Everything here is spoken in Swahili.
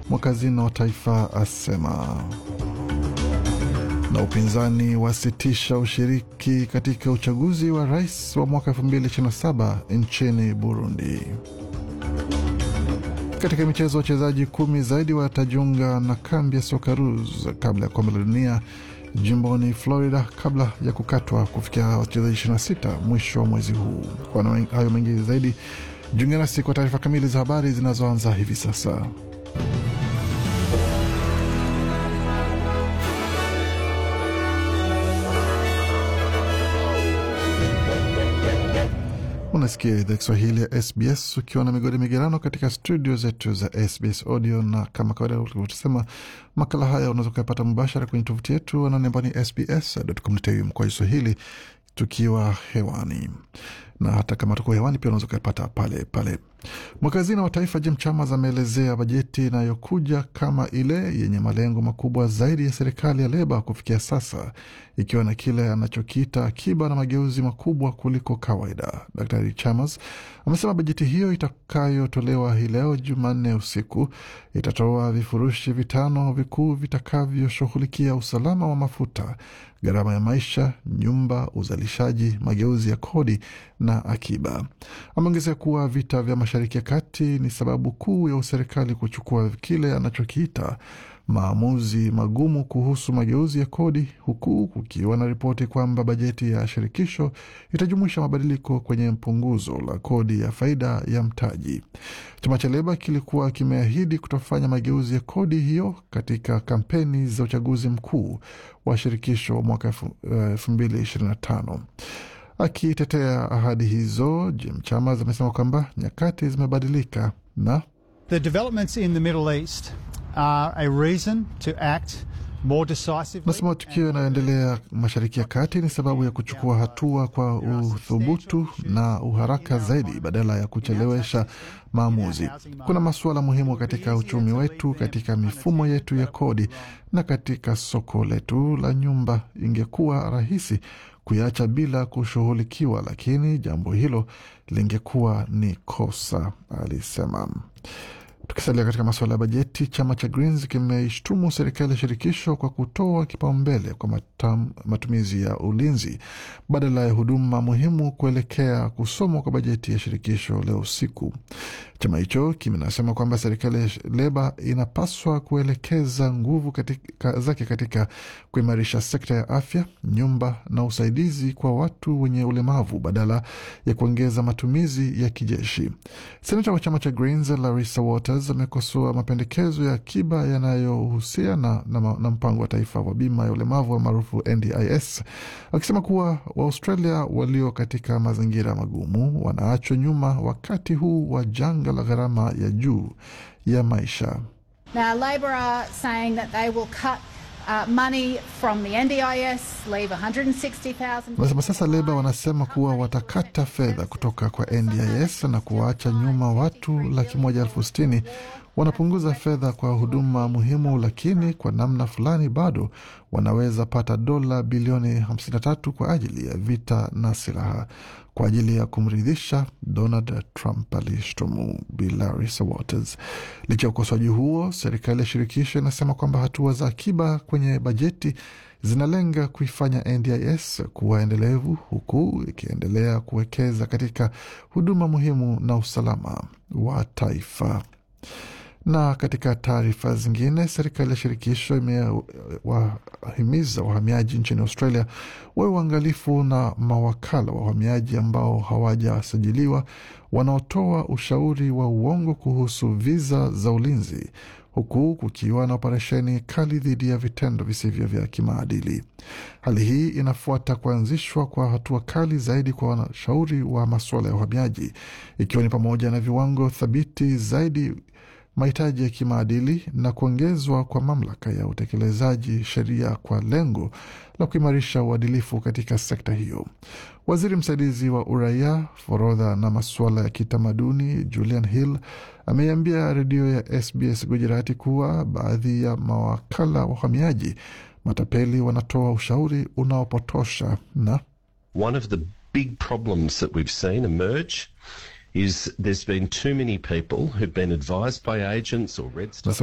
mwakazina wa taifa asema. Na upinzani wasitisha ushiriki katika uchaguzi wa rais wa mwaka 2027 nchini Burundi. Katika michezo, wachezaji kumi zaidi watajiunga na kambi ya Socceroos kabla ya kombe la dunia jimboni Florida kabla ya kukatwa kufikia wachezaji 26 mwisho wa mwezi huu. Kwa hayo mengi zaidi, jiunge nasi kwa taarifa kamili za habari zinazoanza hivi sasa. Unasikia idhaa Kiswahili ya SBS ukiwa na migodi migerano katika studio zetu za SBS Audio, na kama kawaida ulivyosema, makala haya unaweza kuyapata mubashara kwenye tovuti yetu anaone ambao ni sbs.com.au mkoa Swahili tukiwa hewani na hata kama tuko hewani pia unaweza ukapata pale pale. Mwakazina wa taifa Jim Chalmers ameelezea bajeti inayokuja kama ile yenye malengo makubwa zaidi ya serikali ya Leba kufikia sasa, ikiwa na kile anachokiita akiba na mageuzi makubwa kuliko kawaida. Daktari Chalmers amesema bajeti hiyo itakayotolewa hii leo Jumanne usiku itatoa vifurushi vitano vikuu vitakavyoshughulikia usalama wa mafuta, gharama ya maisha, nyumba, uzalishaji, mageuzi ya kodi na akiba. Ameongezea kuwa vita vya Mashariki ya Kati ni sababu kuu ya serikali kuchukua kile anachokiita maamuzi magumu kuhusu mageuzi ya kodi, huku kukiwa na ripoti kwamba bajeti ya shirikisho itajumuisha mabadiliko kwenye punguzo la kodi ya faida ya mtaji. Chama cha Leba kilikuwa kimeahidi kutofanya mageuzi ya kodi hiyo katika kampeni za uchaguzi mkuu wa shirikisho wa mwaka elfu mbili ishirini na tano. Akitetea ahadi hizo, Jim Chalmers amesema kwamba nyakati zimebadilika na The developments in the Middle East are a reason to act more decisively. Nasema matukio yanayoendelea Mashariki ya Kati ni sababu ya kuchukua hatua kwa uthubutu na uharaka zaidi badala ya kuchelewesha maamuzi. Kuna masuala muhimu katika uchumi wetu, katika mifumo yetu ya kodi na katika soko letu la nyumba. Ingekuwa rahisi kuiacha bila kushughulikiwa, lakini jambo hilo lingekuwa ni kosa, alisema. Tukisalia katika masuala ya bajeti, chama cha Greens kimeishtumu serikali ya shirikisho kwa kutoa kipaumbele kwa matam, matumizi ya ulinzi badala ya huduma muhimu kuelekea kusomwa kwa bajeti ya shirikisho leo usiku. Chama hicho kimenasema kwamba serikali ya Leba inapaswa kuelekeza nguvu katika, zake katika kuimarisha sekta ya afya, nyumba na usaidizi kwa watu wenye ulemavu badala ya kuongeza matumizi ya kijeshi. Senata wa chama cha Greens Larissa Waters amekosoa mapendekezo ya akiba yanayohusiana na, na, na mpango wa taifa wa bima ya ulemavu wa maarufu NDIS, akisema kuwa Waaustralia walio katika mazingira magumu wanaachwa nyuma wakati huu wa janga la gharama ya juu ya maisha. Now, Labor are saying that they will cut uh, money from the NDIS, leave 160,000. Nasema sasa Leba wanasema kuwa watakata fedha kutoka kwa NDIS na kuwaacha nyuma watu laki moja elfu sitini. Wanapunguza fedha kwa huduma muhimu, lakini kwa namna fulani bado wanaweza pata dola bilioni 53 kwa ajili ya vita na silaha kwa ajili ya kumridhisha Donald Trump, alishtumu Bi Larissa Waters. Licha ya ukosoaji huo, serikali ya shirikisho inasema kwamba hatua za akiba kwenye bajeti zinalenga kuifanya NDIS kuwa endelevu huku ikiendelea kuwekeza katika huduma muhimu na usalama wa taifa. Na katika taarifa zingine, serikali ya shirikisho imewahimiza wahamiaji nchini Australia wawe uangalifu na mawakala wa uhamiaji ambao hawajasajiliwa wanaotoa ushauri wa uongo kuhusu viza za ulinzi huku kukiwa na operesheni kali dhidi ya vitendo visivyo vya kimaadili. Hali hii inafuata kuanzishwa kwa hatua kali zaidi kwa wanashauri wa masuala ya uhamiaji, ikiwa ni pamoja na viwango thabiti zaidi mahitaji ya kimaadili na kuongezwa kwa mamlaka ya utekelezaji sheria kwa lengo la kuimarisha uadilifu katika sekta hiyo. Waziri msaidizi wa uraia, forodha na masuala ya kitamaduni Julian Hill ameiambia redio ya SBS Gujarati kuwa baadhi ya mawakala wa uhamiaji matapeli wanatoa ushauri unaopotosha na One of the big problems that we've seen emerge is there's been too many people who've been advised by agents or read stuff